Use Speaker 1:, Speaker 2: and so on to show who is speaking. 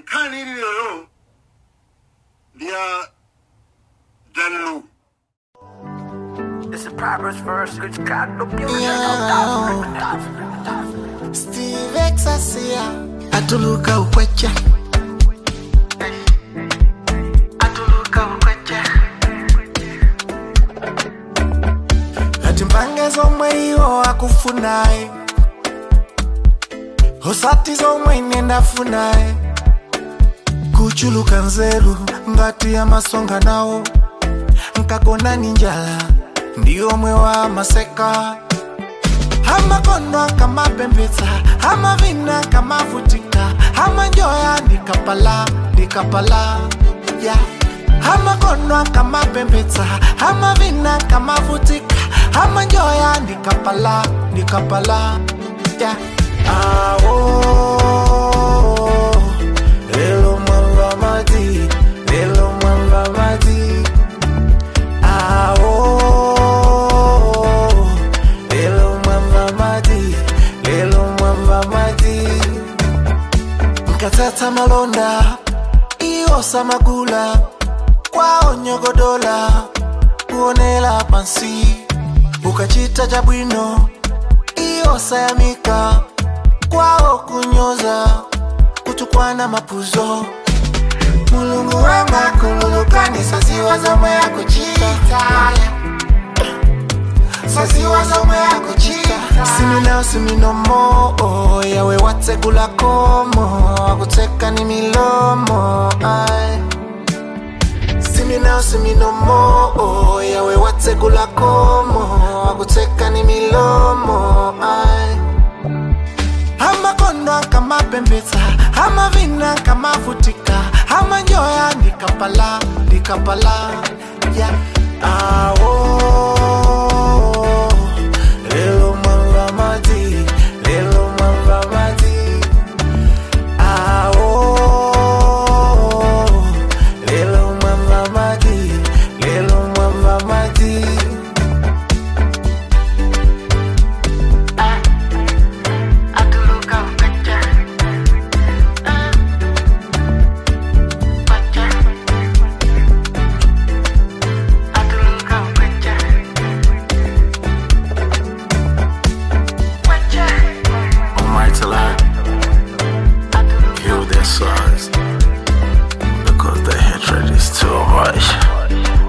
Speaker 1: nkhani iliyoyo ndi ya danlu
Speaker 2: It's a Proverbs verse, which got no beauty.
Speaker 3: Steve Exasia atuluka ukweche atuluka ukweche ati mpange zomwe iwo akufunaye osati zomwe ine ndafunaye kuchuluka nzeru ngati ya masonga nawo nkakona ni njala ndi omwe wa maseka amakono akamapembedza amavina kamavutika amanjoya ndikapala ndikapala ya amakono akamapembedza amavina kamavutika amanjoya ndikapala ndikapala ya awo lelo mwamba mati lelo mwamba mati awo lelo mwamba mati lelo mwamba mati nkatata malonda iyosa magula kwao nyogodola kuonela pansi ukachita cha bwino iyosayamika kwao kunyoza kutukwana mapuzo mulungu wanga kululukani saziwa zomwe yakuchita saziwa zomwe yakuchita siminao siminomo oh, yawe watsegula komo akuteka ni milomo ay. siminao siminomo oh, yawe watsegula komo akuteka ni milomo ay. amakondo akamapembedza amavina kamavutika amanjoya ndikapala ndikapala ya awo lelo mwamba mati lelo mwamba mati awo lelo mwamba mati lelo mwamba mati
Speaker 4: Almighty Lord, heal their souls because the hatred is too much.